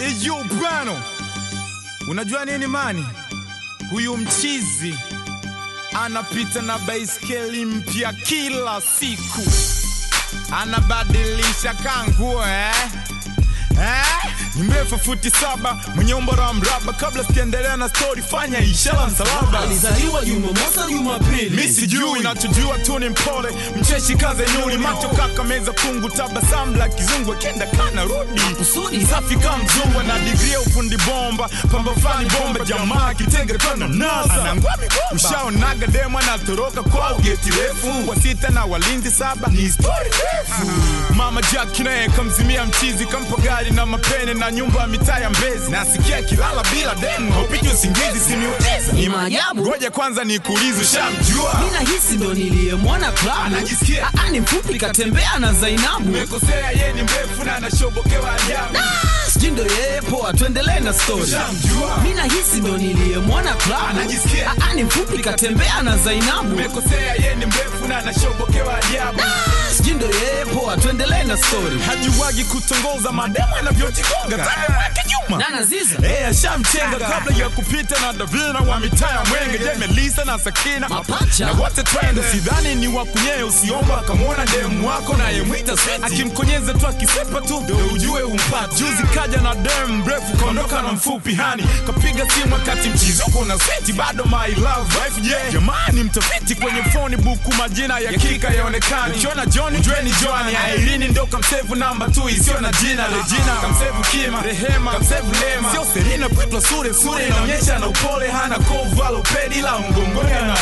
Eyo bano, unajua nini mani? Huyu mchizi anapita na baiskeli mpya kila siku, anabadilisha kanguo eh? Eh? Ni mrefu futi saba mwenye umbo la mraba. Kabla sijaendelea na story, fanya ishara msalaba. alizaliwa Jumamosi, Jumapili. Mi sijui nachojua tu ni mpole, mcheshi kaze nyuli, macho kaka meza kungu, tabasamu la kizungu, akenda kana rudi Kusudi. safi kama mzungu na digri ya ufundi bomba, pamba fulani bomba, jamaa kitenge kana nasa ushaonaga demo anatoroka kwa geti refu kwa sita na walinzi saba, ni story refu. Mama Jack naye kamzimia mchizi, kampa gari na mapene na nyumba ya mitaa ya Mbezi, nasikia kilala bila demu, haupigi usingizi, simiuliza Ni maajabu. Ngoja kwanza nikuulize, shamjua Mina hisi ndo niliyemwona klabu. Anajisikia. Ah, ah, ni mfupi katembea na Zainabu. Umekosea, ye ni mrefu na anashobokewa ajabu. Sijui ndo yeye, poa, tuendelee na story. Shamjua. Mina hisi ndo niliyemwona klabu. Anajisikia. Ah, ah, ni mfupi katembea na Zainabu. Umekosea, ye ni mrefu na anashobokewa ajabu. Sijui ndo yeye, poa, tuendelee na story. Hajuwagi kutongoza mademu anavyojigonga tani mwake nyuma. Nana Ziza. Eh, ashamchenga kabla ya kupita na Davina wa mitaa ya Mwenge, je, Melisa na Sakina Mapacha. na wote twende. Sidhani ni wakunyee, usiomba akamwona demu wako na yemwita sweti, akimkonyeza tu akisepa tu ndo ujue umpata. Juzi kaja na demu mrefu kaondoka na mfupi hani, kapiga simu wakati mchizoko na sweti, bado my love wife yeah. Jamani, mtafiti kwenye phone buku majina ya kika yaonekani, ukiona John jueni Joani, Airini ndo kamsevu namba tu isiyo na jina Regina, kamsevu Kima, Rehema, kamsevu Lema, sio Serena Pwetwa sure sure inaonyesha na upole, hana kovu alopedi la mgongoni ana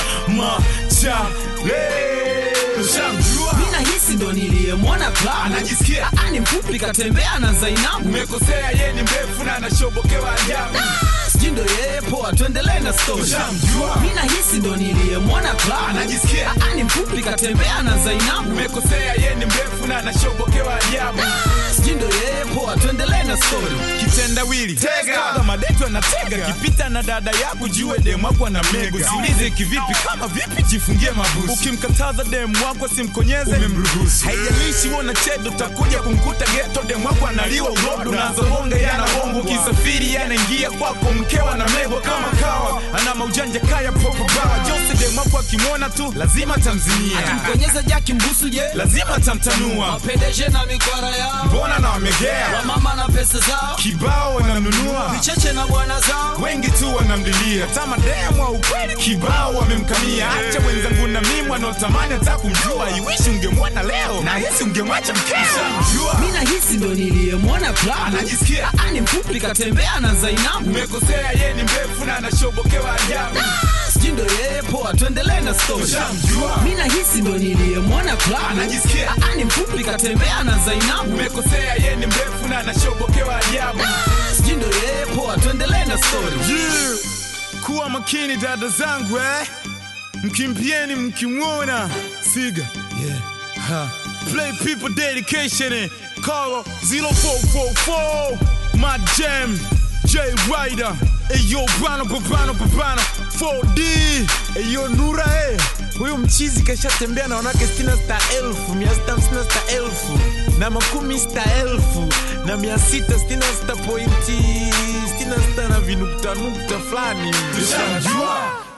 machale Shamjua Mina hisi ndo niliyemwona klabu. Anajisikia. Ah, ah, ni mfupi katembea na Zainabu. umekosea, ye ni mrefu na anashobokewa ajabu. Sijui ndo yeye, poa, tuendelee na story. Shamjua. Mina hisi ndo niliyemwona klabu. Anajisikia. Ah, ah, ni mfupi katembea na Zainabu. Umekosea, ye ni mrefu na anashobokewa ajabu. Sijui ndo yeye, poa, tuendelee na story. kitendawili tega madetu anatega kipita na dada yako jue demu wako ana mego siulize kivipi kama vipi jifungie mabusu ukimkataza demu wako simkonyeze umemruhusu haijalishi wona chedo takuja kumkuta geto demu wako analiwa urodo unazohonga yanahongo ukisafiri yanaingia kwako mkewa na mego kama kawa ana maujanja kaya popo bawa jose demu wako akimwona tu lazima tamzimia Akimkonyeza jaki mbusu je? lazima tamtanua Wapendeje na mikwara yao. mbona na wamegea Wamama na pesa zao. kibao wanamnunua Cheche na bwana zao. wengi tu wanamlilia tama demu wa ukweli kibao wamemkamia acha wenzangu na mimi wanaotamani hata kumjua iwishi ungemwona leo na hisi ungemwacha mkesha mjua Mina hisi ndo niliyemwona klabu. Anajisikia. Ah, ah, ni mfupi katembea na Zainabu. umekosea ye ni mrefu na anashobokewa ajabu Sijui ndo yeye, poa, tuendelee na story. Shamjua. Mina hisi ndo niliyemwona klabu. Anajisikia. Ah, ah, ni mfupi katembea na Zainabu. umekosea ye ni mrefu na anashobokewa ajabu Sijui ndo yeye, poa, tuendelee na story. Yeah. kuwa makini dada zangu eh? mkimbieni mkimwona siga yeah. ha. play people dedication eh? call 0444 my jam J Rider Eyo bano babano babano 4D Eyo Nura eh huyu mchizi kashatembea na wanawake stina sta elfu mia sita hamsini na sita elfu na makumi sita elfu na mia sita stina sita pointi stina sita na vinukta nukta fulani Tushajua